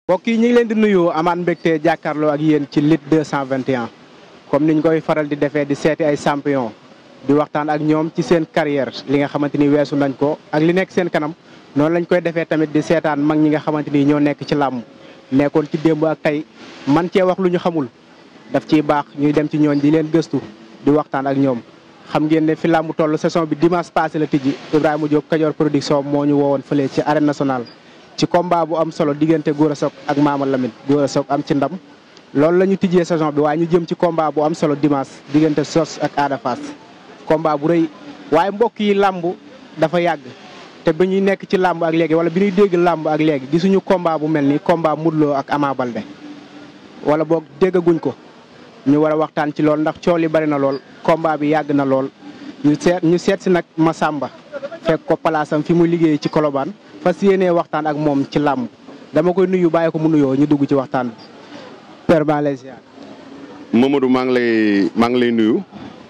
mbokk yi ñu ngi leen di nuyu amaat mbégte jàkkaarloo ak yéen ci Lutte 221 comme niñ koy faral di defee di seeti ay champion di waxtaan ak ñoom ci seen carrière li nga xamante ni weesu nañ ko ak li nekk seen kanam noonu lañ koy defee tamit di seetaan mag ñi nga xamante ni ñoo nekk ci làmb nekkoon ci démb ak tey man cee wax lu ñu xamul daf ciy baax ñuy dem ci ñooñ di leen gëstu di waxtaan ak ñoom xam ngeen ne fi làmb toll saison bi dimanche passé la tijji Ibrahima Diop Kajoor production moo ñu woowoon fële ci arène nationale ci combat bu am solo diggante Gora Sock ak Mama Lamine Gora Sock am ci ndam loolu la ñu tijjee saison bi waaye ñu jëm ci combat bu am solo dimanche diggante Sos ak Ada Fass combat bu rëy waaye mbokk yi làmb dafa yàgg te bi ñuy nekk ci làmb ak léegi wala bi ñuy dégg làmb ak léegi gisuñu combat bu mel ni combat Modou Lo ak Ama Baldé wala boog déggaguñ ko ñu war a waxtaan ci lool ndax coow li bari na lool combat bi yàgg na lool ñu seet ñu seet si nag Massamba fekk ko palaasam fi muy liggéey ci Colobane fas yéenee waxtaan ak moom ci làmb dama koy nuyu bàyyi ko mu nuyoo ñu dugg ci waxtaan bi Père Malaysia Mamadou maa ngi lay maa ngi lay nuyu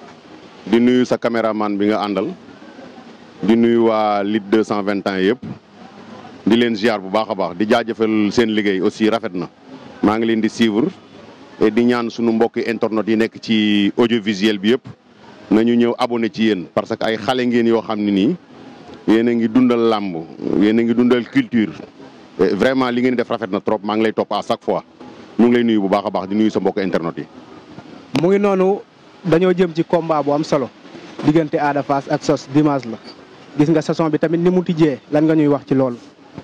di nuyu sa caméraman bi nga àndal di nuyu waa Lutte 221 yëpp di leen ziar bu baax a baax di jaajëfal seen liggéey aussi rafet na maa ngi leen di suivre et di ñaan sunu mbokki internet yi nekk ci audiovisuel bi yëpp nañu ñëw abonné ci yéen parce que ay xale ngeen yoo xam ne nii yéen a ngi dundal làmb yéen a ngi dundal culture vraiment li ngeen def rafet na trop maa ngi lay topp à chaque fois ñu ngi lay nuyu bu baax a baax di nuyu sa mbokk internet yi. mu ngi noonu dañoo jëm ci combat bu am solo diggante Ada Fass ak Sos dimanche la gis nga saison bi tamit ni mu tijjee lan nga ñuy wax ci loolu.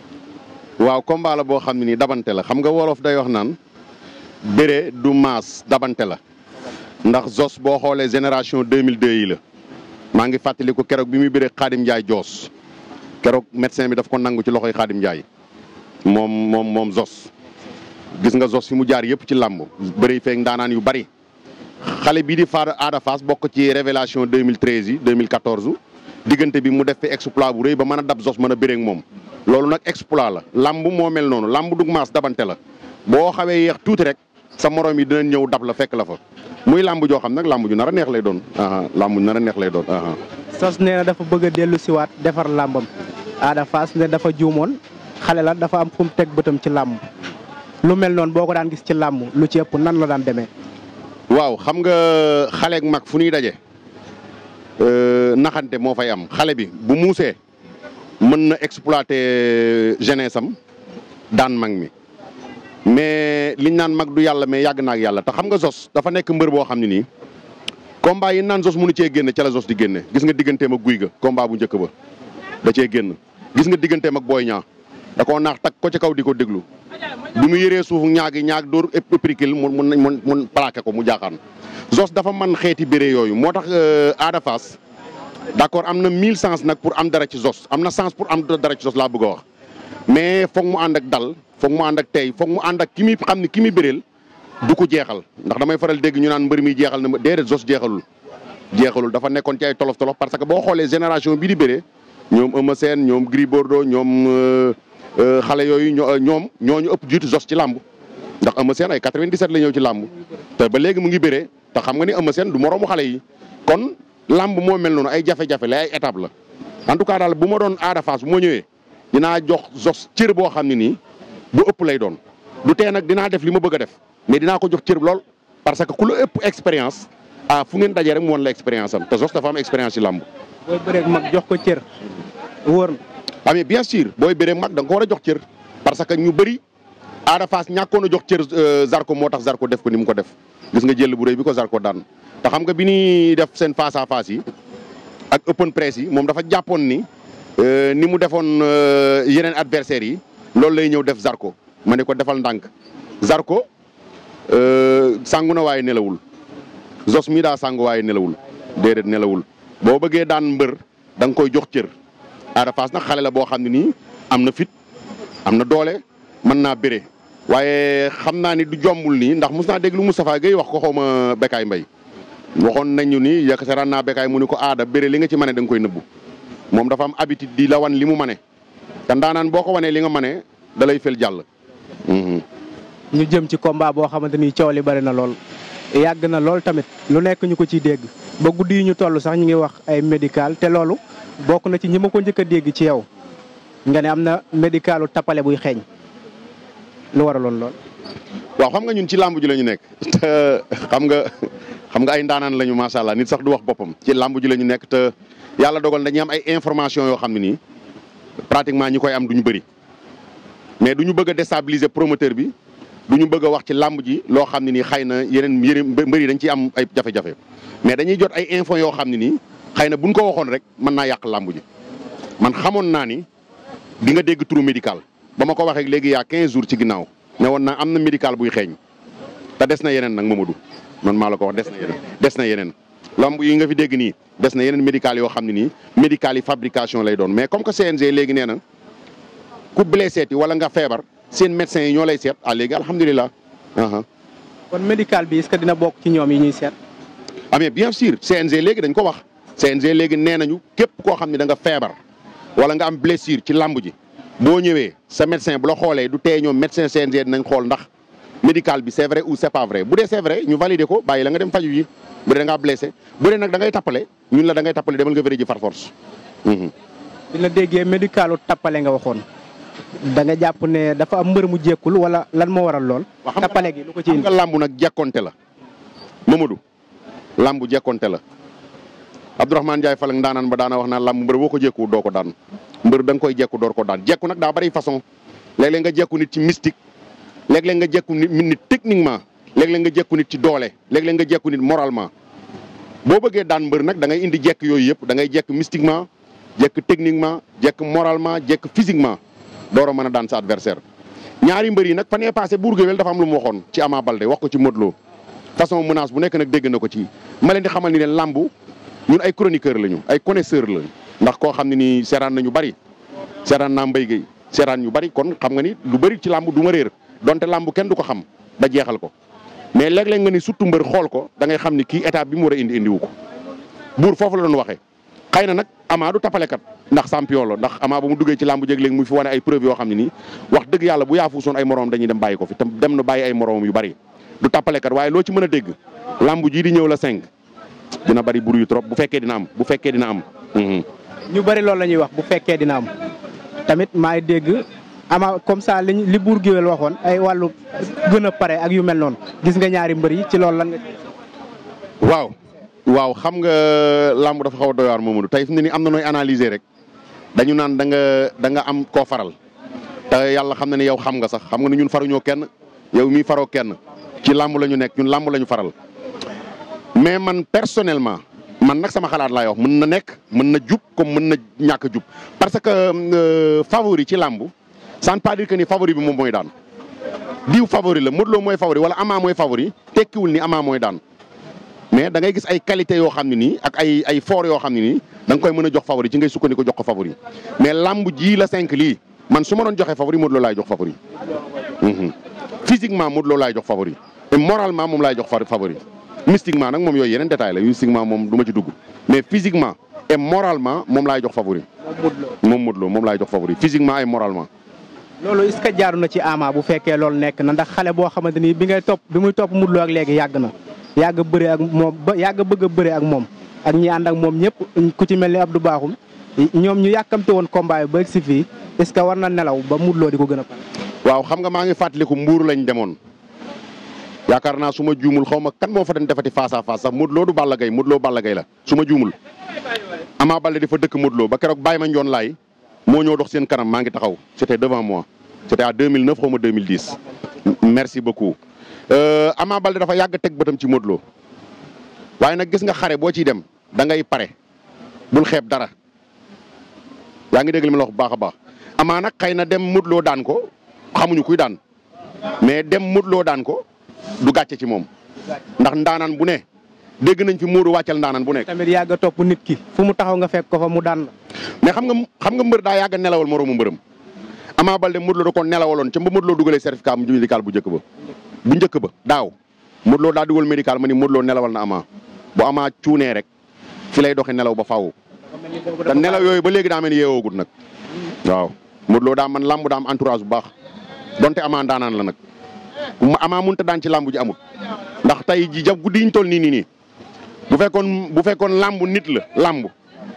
waaw combat la boo xam ne nii dabante la xam nga wolof day wax naan bëre du maas dabante la ndax Zos boo xoolee génération 2002 yi la maa ngi fàttaliku keroog bi muy bëre Xaadim Ndiaye Joos keroog médecin bi daf ko nangu ci loxoy Xaadim Ndiaye moom moom moom Zos. gis nga Zos fi mu jaar yëpp ci làmb bëri feek ndaanaan yu bari xale bii di faar Ada Fass bokk ci révélation 2013 yi 2014 diggante bi mu def fi exploit bu rëy ba mën a dab Zos mën a bëreeg moom. loolu nag exploit la làmb moo mel noonu làmb dug maas dabante la boo xawee yeex tuuti rek sa morom yi dinañ ñëw dab la fekk la fa muy làmb joo xam nag làmb ju nar a neex lay doon làmb ju nar a neex lay doon. Sos nee na dafa bëgg a dellu siwaat defar làmbam Ada Fass ne dafa juumoon xale la dafa am fu mu teg bëtam ci làmb lu mel noonu boo ko daan gis ci làmb lu ci ëpp nan la daan demee. waaw xam nga xale ak mag fu ñuy daje naxante moo fay am xale bi bu muusee mën na exploiter jeunesse am daan mag mi mais liñ naan mag du yàlla mais yàgg na ak yàlla te xam nga Zos dafa nekk mbër boo xam ne nii combat yi naan Zos mënu cee génne ca la Zos di génne gis nga digganteem ak guy ga combat bu njëkk ba da cee génn gis nga digganteem ak booy ñaa da koo naax tag ko ci kaw di ko déglu bi mu yëree suuf ñaagi ñaag dóor épricule mu mun mun mun plaqué ko mu jaaxaan Zos dafa man xeeti béré yooyu moo tax Ada Fass d'accord am na mille sens nag pour am dara ci Zos am na sens pour am dara ci Zos laa bëgg a wax mais foog mu ànd ak dal foog mu ànd ak tey foog mu ànd ak ki muy xam ne ki muy béreel du ko jeexal ndax damay faral dégg ñu naan mbër mi jeexal na ma déedéet Zos jeexalul jeexalul dafa nekkoon ci ay tolof tolof parce que boo xoolee génération bii di béré ñoom Eumeu Sène ñoom Gris Bordeaux ñoom xale yooyu ñoom ñooñu ëpp jiitu Zos ci làmb ndax Eumeu Sène ay 97 la ñëw ci làmb te ba léegi mu ngi béré te xam nga ni Eumeu Sène du moroomu xale yi kon lamb moo mel noonu ay jafe-jafe la ay étape la en tout cas daal bu ma doon Ada Fass bu ma ñëwee dinaa jox Zos cër boo xam ne nii bu ëpp lay doon du tee nag dinaa def li ma bëgg a def mais dinaa ko jox cër lool parce que ku la ëpp expérience ah fu ngeen dajee rek mu woon la expérience am te Zos dafa am expérience ci lamb. booy bëreeg mag jox ko cër wóor na. ah mais bien sûr booy bëreeg mag da nga ko war a jox cër parce que ñu bëri Ada Fass ñàkkoon a jox cër Zarko moo tax Zarko def ko ni mu ko def gis nga jël bu rëy bi ko Zarko daan. te xam nga bi ñuy def seen face à face yi ak open press yi moom dafa jàppoon ni ni mu defoon yeneen adversaires yi loolu lay ñëw def Zarko ma ne ko defal ndànk Zarko sangu na waaye nelawul Zos mi daa sangu waaye nelawul déedéet nelawul boo bëggee daan mbër da nga koy jox cër Ada Fass nag xale la boo xam ne nii am na fit am na doole mën naa bëre waaye xam naa ni du jombul nii ndax mos naa dégg lu Moustapha Gueye wax ko xaw ma Bekaay Mbaye waxoon nañu ni yakasaran naa Bekaay mu ni ko aada bëre li nga ci mane da nga koy nëbbu moom dafa am habitude di la wan li mu mane te ndaanaan boo ko wanee li nga mane da lay fel jàll. ñu jëm ci combat boo xamante ni coow li bari na lool yàgg na lool tamit lu nekk ñu ko ciy dégg ba guddi yi ñu toll sax ñu ngi wax ay médical te loolu bokk na ci ñi ma ko njëkk a dégg ci yow nga ne am na médicalu tappale buy xeeñ lu waraloon lool. waaw xam nga ñun ci làmb ji la ñu nekk te xam nga xam nga ay ndaanaan lañu macha allah nit sax du wax boppam ci làmb ji la ñu nekk te yàlla dogal dañuy am ay information yoo xam ne nii pratiquement ñi koy am du ñu bëri mais du ñu bëgg a déstabiliser promoteur bi du ñu bëgg a wax ci làmb ji loo xam ne nii xëy na yeneen yeneen mbër yi dañ ciy am ay jafe-jafe mais dañuy jot ay info yoo xam ne nii xëy na buñ ko waxoon rek mën naa yàq làmb ji man xamoon naa ni di nga dégg turu médical ba ma ko waxee léegi yaa 15 jours ci ginnaaw ne woon naa am na médical buy xeeñ te des na yeneen nag Mamadou man maa la ko wax des na yeneen des na yeneen lamb yi nga fi dégg nii des na yeneen médical yoo xam ne nii médical yi fabrication lay doon mais comme que CNG léegi nee na ku blessé ti wala nga feebar seen médecins yi ñoo lay seet ah léegi alhamdulilah. kon médical bi est-ce que dina bokk ci ñoom yi ñuy seet. ah mais bien sûr CNG léegi dañ ko wax CNG léegi nee nañu képp koo xam ne da nga feebar wala nga am blessure ci lamb ji boo ñëwee sa médecin bu la xoolee du tee ñoom médecin CNG dinañ xool ndax médical bi c'est vrai ou c'est pas vrai bu dee c'est vrai ñu valider ko bàyyi la nga dem faju yi bu dee da ngaa blessé bu dee nag da ngay tappale ñun la da ngay tappale demal nga vérifier ji far force. bi la déggee médicalu tappale nga waxoon da nga jàpp ne dafa am mbër mu jekkul wala lan moo waral lool. tappale gi lu ko ci xam indi nga làmb nag jekkonte la Mamadou làmb jekkonte la Abdourahmane Ndiaye Falang ndaanaan ba daana wax naan làmb mbër boo ko jekku doo ko daan mbër da nga koy jekku door ko daan jekku nag daa bari façon léeg-léeg nga jekku nit ci mystique léeg-léeg nga jekku nit nit techniquement léeg-léeg nga jekku nit ci doole léeg-léeg nga jekku nit moralement boo bëggee daan mbër nag da ngay indi jekk yooyu yëpp da ngay jekk mystiquement jekk techniquement jekk moralement jekk physiquement door a mën a daan sa adversaire ñaari mbër yi nag fan yee passé Bour Gueweul dafa am lu mu waxoon ci Ama Baldé wax ko ci Modou Lo façon menace bu nekk nag dégg na ko ci ma leen di xamal ni leen làmb ñun ay chroniqueur lañu ay connaisseur lañu ndax koo xam ne nii seeraan nañu bari seeraan naa Mbaye Guèye seeraan ñu bari kon xam nga ni lu bari ci làmb du ma réer donte làmb kenn du ko xam ba jeexal ko mais léeg-léeg nga ni surtout mbër xool ko da ngay xam ni kii état bi mu war a indi indiwu ko buur foofu la doon waxee xëy na nag Ama du tapalekat ndax champion la ndax Ama ba mu duggee ci làmb jéeg léegi mu fi wane ay preuve yoo xam ne nii wax dëgg yàlla bu yaafuusoon ay moroom dañuy dem bàyyi ko fi te dem na bàyyi ay moroom yu bari du tapalekat waaye loo ci mën a dégg làmb jii di ñëw la cinq dina bari buru yu trop bu fekkee dina am bu fekkee dina am. ñu bari loolu la ñuy wax bu fekkee dina am tamit maay dégg ama comme ça li li Bour Gueweul waxoon ay wàllu gën a pare ak yu mel noonu gis nga ñaari mbër yi ci loolu lan nga. waaw waaw xam nga làmb dafa xaw a doy waar Mamadou tey fi mu ne nii am na nooy analyser rek dañu naan da nga da nga am koo faral te yàlla xam na ne yow xam nga sax xam nga ne ñun faruñoo kenn yow mii faroo kenn ci làmb la ñu nekk ñun làmb la ñu faral mais man personnellement man nag sama xalaat laay wax mën na nekk mën na jub comme mën na ñàkk a jub parce que euh, favori ci làmb ça ne veut pas dire que ni favori bi moom mooy daan diw favori la Modou Lo mooy favori wala Ama mooy favori tekkiwul ni Ama mooy daan mais da ngay gis ay qualité yoo xam ne nii ak ay ay fort yoo xam ne nii da nga koy mën a jox favori ci ngay sukkandiku jox ko favori mais lamb ji la cinq lii man su ma doon joxe favori Modou Lo laay jox favori. Mhm. physiquement Modou Lo laay jox favori et moralement moom laay jox fa- favori mystiquement nag moom yooyu yeneen détail la mystiquement moom du ma ci dugg mais physiquement et moralement moom laay jox favori moom Modou Lo moom laay jox favori physiquement et moralement. loolu est-ce que jaaru na ci Ama bu fekkee loolu nekk na ndax xale boo xamante ni bi ngay topp bi muy topp Modou Lo ak léegi yàgg na yàgg bëre ak moom ba yàgg bëgg a bëre ak moom ak ñi ànd ak moom ñëpp ku ci mel ni Abdou Bakhoum ñoom ñu yàkkamte woon combat yi ba egg si fii est-ce que war na nelaw ba Modou Lo di ko gën a pare. waaw xam nga maa ngi fàttaliku mbuur lañ demoon yaakaar naa su ma juumul xaw ma kan moo fa den defati face à face sax Modou Lo du Balla Gaye Modou Lo Balla Gaye la su ma juumul. Ama Baldé di fa dëkk Modou Lo ba keroog bàyyi ma njoon laay moo ñëw dox seen kanam maa ngi taxaw c'était devant moi c'était à 2009 xaw ma 2010. merci beaucoup Euh, Ama Baldé dafa yàgg teg bëtam ci Modou Lo waaye nag gis nga xare boo ciy dem da ngay pare bul xeeb dara yaa ngi dégg li ma la wax bu baax a baax Ama nag xëy na dem Modou Lo daan ko xamuñu kuy daan mais dem Modou Lo daan ko du gàcce ci moom ndax ndaanaan bu ne dégg nañ fi Modou wàccal ndaanaan bu nekk. tamit yàgg a topp nit ki fu mu taxaw nga fekk ko fa mu daan la. mais xam nga xam nga mbër daa yàgg a nelawal moroomu mbërëm Ama Baldé Modou Lo da ko nelawaloon ca ba Modou Lo dugalee certificat mu médical bu njëkk ba bu njëkk ba daaw Modou Lo daa dugal médical ma ni Modou Lo nelawal na Ama bu Ama cuunee rek fi lay doxee nelaw ba faaw te nelaw yooyu ba léegi daa mel ni yeewoogut nag waaw Modou Lo daa man làmb daa am entourage bu baax donte Ama ndaanaan la nag ma Ama mënut a daan ci làmb ji amut ndax tey ji jab guddi yi ñu toll nii nii nii bu fekkoon bu fekkoon làmb nit la làmb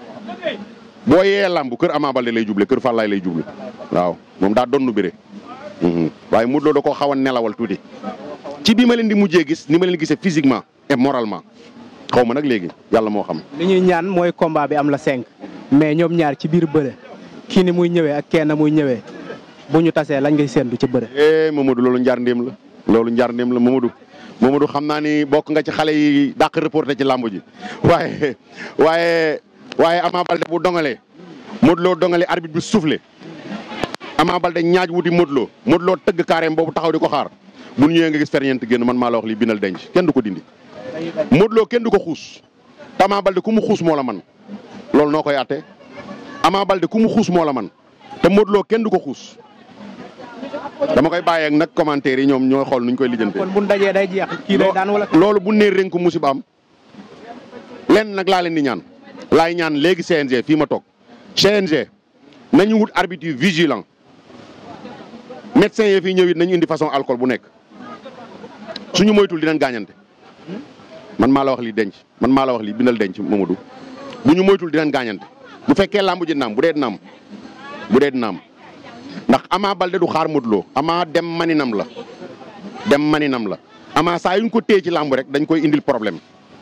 boo yee làmb kër Ama Baldé lay juble kër Fallaye lay juble waaw moom daa donnu bëre waaye Modou Lo da koo xaw a nelawal tuuti ci bi ma leen di mujjee gis ni ma leen gisee physiquement et moralement xaw ma nag léegi yàlla moo xam. li ñuy ñaan mooy combat bi am la cinq mais ñoom ñaar ci biir bëre kii ni muy ñëwee ak kenn muy ñëwee bu ñu tasee lañ ngay séentu ci bëre. eh Mamadou loolu njaar ndéem la loolu njaar ndéem la Mamadou Mamadou xam naa ni bokk nga ci xale yi dàq reporté ci làmb ji waaye waaye waaye Ama Baldé bu dongalee Modou Lo dongalee arbitre bi soufflé Ama Baldé ñaaj wuti Modou Lo Modou Lo tëgg carrément boobu taxaw di ko xaar bu ñu ñëwee nga gis ferñeent génn man maa la wax lii bindal denc kenn du ko dindi. Modou Lo kenn du ko xuus te Ama Baldé ku mu xuus moo la man loolu noo koy àtte Ama Baldé ku mu xuus moo la man te Modou Lo kenn du ko xuus dama koy bàyyeeg nag commentaire yi ñoom ñooy xool nuñ koy lijjantee. kon bu ñu dajee day jeex kii day daan wala. loolu bu nee rënk musiba am lenn nag laa leen di ñaan laay ñaan léegi CNG fii ma toog CNG nañu wut arbitre yu vigilant médecin yi fii ñëw it nañu indi façon alcool bu nekk suñu moytul dinañ gaañante man maa la wax lii denc man maa la wax lii bindal denc Mamadou bu ñu moytul dinañ gaañante bu fekkee làmb ji naam bu dee dinaam bu dee dinaam ndax Ama Baldé du xaar Modou Lo Ama dem maninam la dem maninam la Ama saa yuñ ko téye ci làmb rek dañ koy indil problème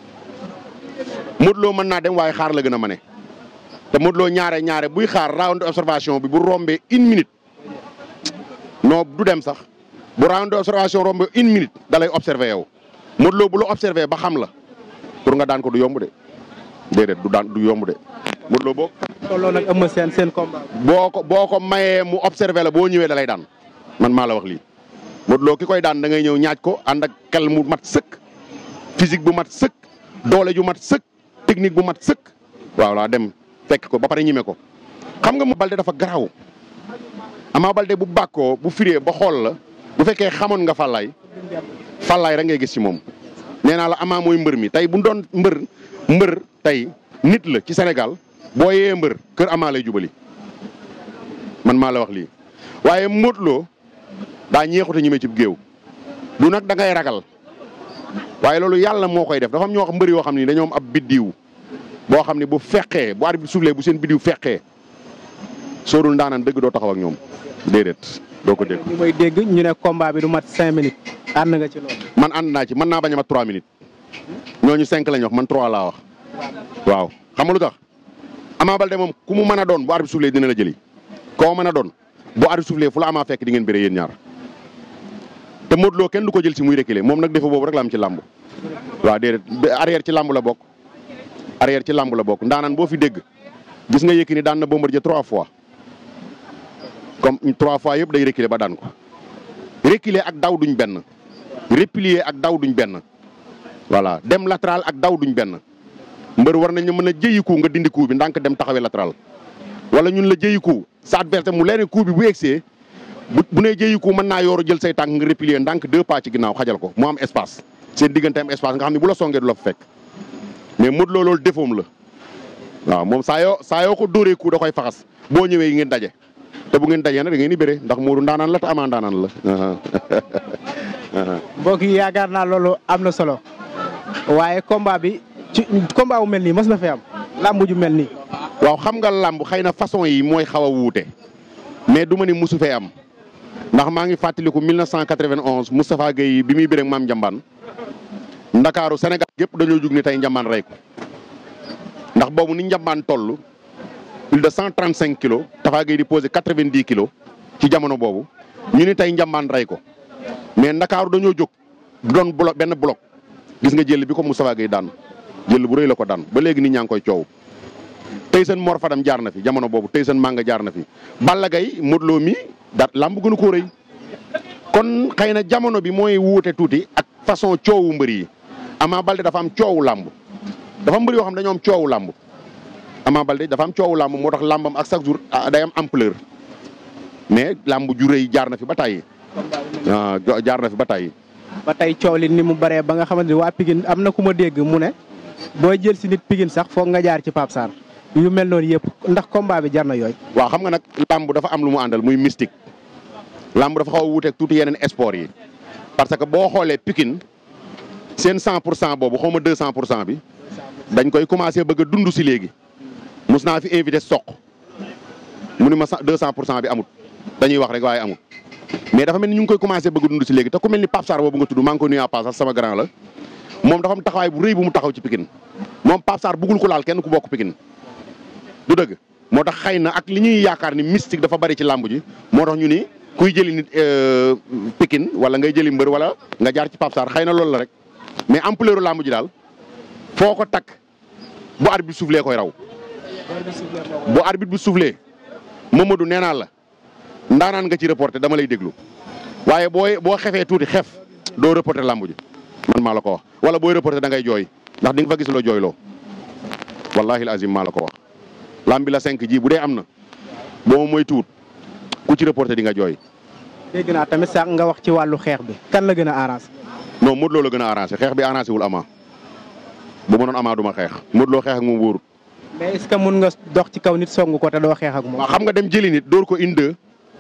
Modou Lo mën naa dem waaye xaar la gën a mane te Modou Lo ñaare ñaare buy xaar round observation bi bu rombee une minute non du dem sax bu round observation rombee une minute da lay observé yow Modou Lo bu la observé ba xam la pour nga daan ko du yomb de déedéet du daan du yomb de Modou Lo boo tolloo nag ëmm seen seen combat. boo ko boo ko mayee mu observé la boo ñëwee da lay daan man maa la wax lii Modou Lo ki koy daan da ngay ñëw ñaaj ko ànd ak xel mu mat sëkk physique bu mat sëkk doole ju mat sëkk technique bu mat sëkk waaw laa dem fekk ko ba pare ñime ko xam nga mu Baldé dafa garaaw Ama Baldé bu bàkkoo bu firee ba xool la bu fekkee xamoon nga Fallaye Fallaye rek ngay gis ci moom nee naa la Ama mooy mbër mi tey bu doon mbër mbër tey nit la ci Sénégal boo yee mbër kër Ama lay jubali man maa la wax lii waaye Modou Lo daa ñeexute ñime ci géew du nag da ngay ragal waaye loolu yàlla moo koy def dafa am ñoo xam mbër yoo xam ni dañoo am ab biddiw boo xam ne bu fekkee bu arbitre bi soufflé bu seen biddiw fekkee soo dul ndaanaan dëgg doo taxaw ak ñoom déedéet doo ko dégg. ñu may dégg ñu ne combat bi du mat cinq minutes ànd nga ci loolu. man ànd naa ci mën naa bañ a mat 3 minutes ñooñu 5 lañ wax man 3 laa wax waaw xam nga lu tax Ama Baldé moom ku mu mën a doon bu arbitre soufflé dina la jëli koo mën a doon bu arbitre soufflé fu la Ama fekk di ngeen bëree yéen ñaar te Modou Lo kenn du ko jël si muy reculer moom nag défaut boobu rek la am ci làmb waaw déedéet arrière ci làmb la bokk arrière ci làmb la bokk ndaanaan boo fi dégg gis nga Yékini daan na Bombardier trois fois comme trois fois yëpp day reculer ba daan ko reculer ak daw duñ benn replier ak daw duñ benn voilà dem latéral ak daw duñ benn mbër war nañ mën a jëyi coup nga dindi coup bi ndànk dem taxawee latéral wala ñun la jëyi coup sa adversaire mu leen coup bi bu egsee bu bu nee jëyi coup mën naa yooru jël say tànk nga replier ndànk deux pas ci ginnaaw xajal ko mu am espace seen diggante am espace nga xam ne bu la songee du la fa fekk mais Modou Lo loolu défaut la waaw moom saa yoo saa yoo ko dóoree coup da koy faxas boo ñëwee yi ngeen daje te bu ngeen dajee nag da ngeen di bëre ndax Modou ndaanaan la te Ama ndaanaan la. mbokk yi yaakaar naa loolu am na solo waaye combat bi ci combat bu mel nii mos na fi am làmb ju mel nii. waaw xam nga làmb xëy na façon yi mooy xaw a wuute mais du ma ni musu fee am ndax maa ngi fàttaliku 1991 Moustapha Gueye bi muy bëre ak maam Njambaan Ndakaaru Sénégal gépp dañoo jug ni tey Njambaan rey ko ndax boobu ni Njambaan toll plus de 135 kilos Tafa Gueye di posé 90 kilos ci jamono boobu ñu ni tey Njambaan rey ko mais Ndakaaru dañoo jóg du doon bloc benn bloc gis nga jël bi ko Moustapha Gueye daan jël bu rëy la ko daan ba léegi nit ñaa ngi koy coow. Tyson Mor Fadam jaar na fi jamono boobu Tyson Manga jaar na fi Balla Gaye Modou Lo mi daat lamb gënu koo rëy kon xëy na jamono bi mooy wuute tuuti ak façon coowu mbër yi Ama Baldé dafa am coowu lamb dafa mbër yoo xam dañoo am coowu lamb Ama Baldé dafa am coowu lamb moo tax lambam ak chaque jour day am ampleur mais lamb ju rëy jaar na fi ba tàyyi ah jaar na fi ba tàyyi ba tey coow li ni mu bëree ba nga xamante ni waa Pikine am na ku ma dégg mu ne booy jël si nit Pikine sax foog nga jaar ci Pape Sarr yu mel noonu yëpp ndax combat bi jar na yooyu. waaw xam nga nag lamb dafa am lu mu àndal muy mystique lamb dafa xaw a wuuteeg tuuti yeneen sport yi parce que boo xoolee Pikine seen 100 pour cent boobu xaw ma 200 pour cent bi dañ koy commencé bëgg a dund si léegi mus naa fi invité soq mu ni ma 200 pour cent bi amut dañuy wax rek waaye amut mais dafa mel ni ñu ngi koy commencé bëgg dund si léegi te ku mel ni Pape Sarr boobu nga tudd maa ngi koy nuyu en passant sama grand la moom dafa am taxawaay bu rëy bu mu taxaw ci Pikine moom Pape Sarr bëggul ko laal kenn ku bokk Pikine du dëgg moo tax xëy na ak li ñuy yaakaar ni mystique dafa bari ci làmb ji moo tax ñu ni kuy jëli nit Pikine wala ngay jëli mbër wala nga jaar ci Pape Sarr xëy na loolu la rek mais ampleur làmb ji daal foo ko takk bu arbitre bi soufflé koy raw bu arbitre bi soufflé Mamadou nee naa la ndaanaan nga ci reporté dama lay déglu waaye booy boo xefee tuuti xef doo reporté làmb ji man maa la ko wax wala booy reporté da ngay jooy ndax di nga fa gis loo jooyloo wallahi azim maa la ko wax làmb bi la 5 ji bu dee am na boo mooy tuut ku ci reporté di nga jooy. dégg naa tamit sax nga wax ci wàllu xeex bi kan la gën a arrangé. non Modou Lo la gën a arrangé xeex bi arrangé wul Ama bu ma doon Ama du ma xeex Modou Lo xeex ak moom wóorut. mais est ce que mun nga dox ci kaw nit song ko te doo xeex ak moom. waaw xam nga dem jëli nit dóor ko inde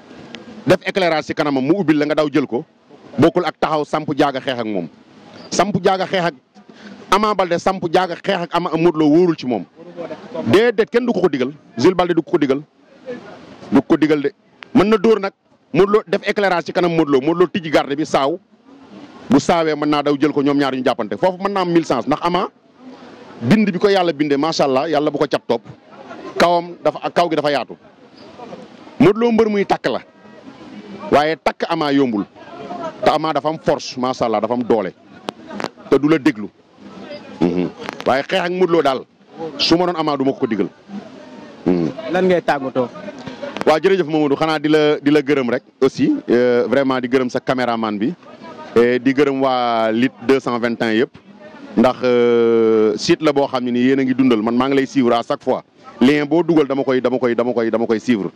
def éclairage ci kanamam mu ubbil la nga daw jël ko bokkul ak taxaw samp jaaga xeex ak moom samp jaaga xeex ak Ama Balde samp jaaga xeex ak Ama Modou Lo wóorul ci moom. déedéet kenn du ko ko digal Jules Balde du ko ko digal du ko digal de mën na dóor nag Modou Lo def éclairage ci kanam Modou Lo Modou Lo tijji garde bi saaw bu saawee mën naa daw jël ko ñoom ñaar ñu jàppante foofu mën naa am mille sens ndax Ama bind bi ko yàlla bindee macha allah yàlla bu ko cat topp kawam dafa kaw gi dafa yaatu Modou Lo mbër muy takk la waaye takk Ama yombul te Ama dafa am force macha allah dafa am doole te du la déglu waaye xeex ak Modou Lo daal su ma doon Ama du ma ko ko digal. lan ngay tàggatoo. waaw jërëjëf Mamadou xanaa di la di la gërëm rek aussi vraiment di gërëm sa caméraman bi di gërëm waa lit 221 yëpp ndax site la boo xam ne ni yéen a ngi dundal man maa ngi lay suivre à chaque fois lien boo dugal dama koy dama koy dama koy dama koy suivre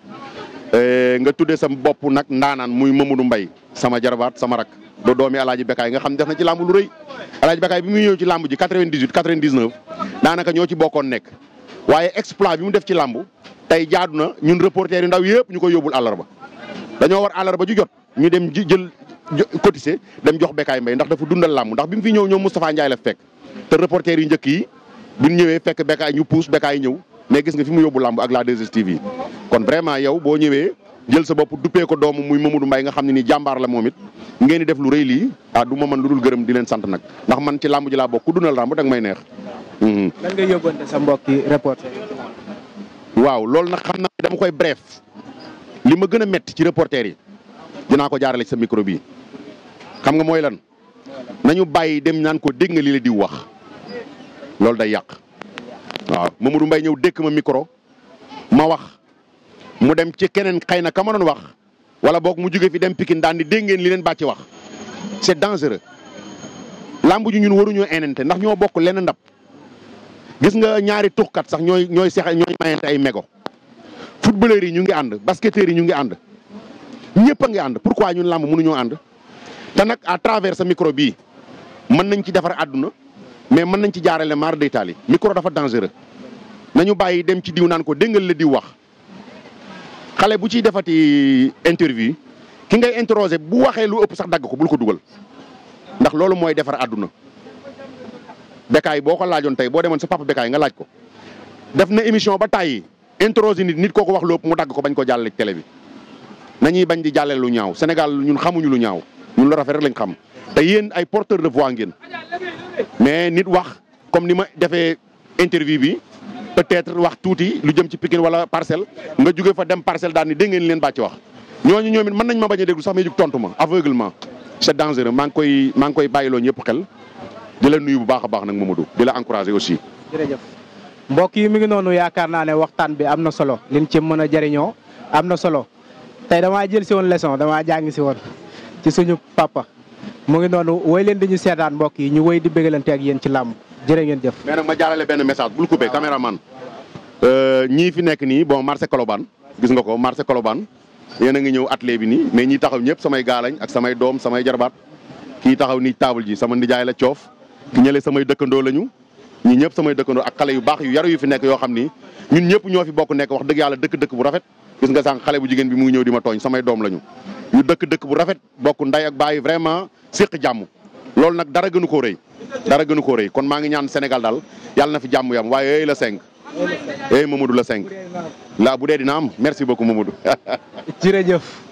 nga tuddee sa bopp nag ndaanaan muy Mamadou Mbaye sama jarbaat sama rak do doomi alaaji Bekaay nga xam def na ci làmb lu rëy alaaji Bekaay bi muy ñëw ci làmb ji 98 99 daanaka ñoo ci bokkoon nekk waaye exploit bi mu def ci làmb tey jaadu na ñun reporter yu ndaw yëpp ñu koy yóbbul àllarba dañoo war àllarba ju jot ñu dem jël cotiser dem jox Bekaay Mbaye ndax dafa dundal làmb ndax bi mu fi ñëw ñoom Moustapha Ndiaye la fekk te reporter yu njëkk yi buñ ñëwee fekk Bekaay ñu puus Bekaay ñëw mais gis nga fi mu yóbbu làmb ak la 2STV kon vraiment yow boo ñëwee jël sa bopp duppee ko doomu muy Mamadou Mbaye nga xam ne ni jàmbaar la moom it ngeen di def lu rëy lii ah du ma mën lu dul gërëm di leen sant nag ndax man ci làmb ji laa bokk ku dundal làmb danga may neex. lan nga yóbbante sa mbokki reporter waaw loolu nag xam naa dama koy bref li ma gën a métti ci reporter yi dinaa ko jaarale ci sa micro bi xam nga mooy lan nañu bàyyi dem naan ko dégg nga li la di wax loolu day yàq waaw Mamadou Mbaye ñëw dékk ma micro ma wax mu dem ci keneen xëy na ka ma doon wax wala boog mu jóge fi dem Pikine daan di dégg ngeen li leen bàcc wax c'est dangereux lamb ju ñun waruñoo enente ndax ñoo bokk lenn ndab gis nga ñaari tuxkat sax ñooy ñooy sex ñooy mayante ay mégo footballeurs yi ñu ngi ànd basketteurs yi ñu ngi ànd ñëpp a ngi ànd pourquoi ñun lamb mënuñoo ànd te nag à travers sa micro bii mën nañ ci defar àdduna mais mën nañ ci jaarale maar d'Italie micro dafa dangereux nañu bàyyi dem ci diw naan ko déggal la diw wax xale bu ciy defati interview ki ngay interroger bu waxee lu ëpp sax dagg ko bul ko dugal ndax loolu mooy defar àdduna Bekaay boo ko laajoon tey boo demoon sa papa Bekaay nga laaj ko def na émission ba tàyyi interroger nit nit kooku wax lu ëpp mu dagg ko bañ ko jàllale ci télé bi nañuy bañ di jàllale lu ñaaw Sénégal ñun xamuñu lu ñaaw ñun lu rafet rek lañ xam te yéen ay porteur de voix ngeen mais nit wax comme ni ma defee interview bi peut-être wax tuuti lu jëm ci Pikine wala parcelle nga jóge fa dem parcelle daal ni dégg ngeen leen bàcc wax ñooñu ñoom it mën nañ ma bañ a déglu sax may jug tontu ma aveuglement c'est dangereux maa ngi koy maa ngi koy bàyyiloo ñëpp xel di la nuyu bu baax a baax nag Mamadou di la encourager aussi. jërëjëf mbokk yi mi ngi noonu yaakaar naa ne waxtaan bi am na solo liñ ci mën a jëriñoo am na solo tey damaa jël si woon leçon damaa jàng si woon ci suñu papa mu ngi noonu woy leen di ñu seetaan mbokk yi ñu woy di bégalante ak yéen ci làmb jërë ngeen jëf. mais nag ma jaarale benn message bul coupé caméraman ñii fi nekk nii bon marché Colobane gis nga ko marché Colobane yéen a ngi ñëw atelier bi nii mais ñi taxaw ñëpp samay gaalañ ak samay doom samay jarbaat kii taxaw nii table ji sama ndijaay la coof ki ñële samay dëkkandoo lañu ñi ñëpp samay dëkkandoo ak xale yu baax yu yaru yu fi nekk yoo xam ni ñun ñëpp ñoo fi bokk nekk wax dëgg yàlla dëkk dëkk bu rafet gis nga sànq xale bu jigéen bi mu ngi ñëw di ma tooñ samay doom lañu ñu dëkk dëkk bu rafet bokk nday ak baay vraiment séq jàmm loolu nag dara gënu koo rëy dara gënu koo rëy kon maa ngi ñaan Sénégal daal yàlla na fi jàmm yam waaye yooyu la cinq eh Mamadou la cinq la bu dee dina am merci beaucoup Mamadou jërëjëf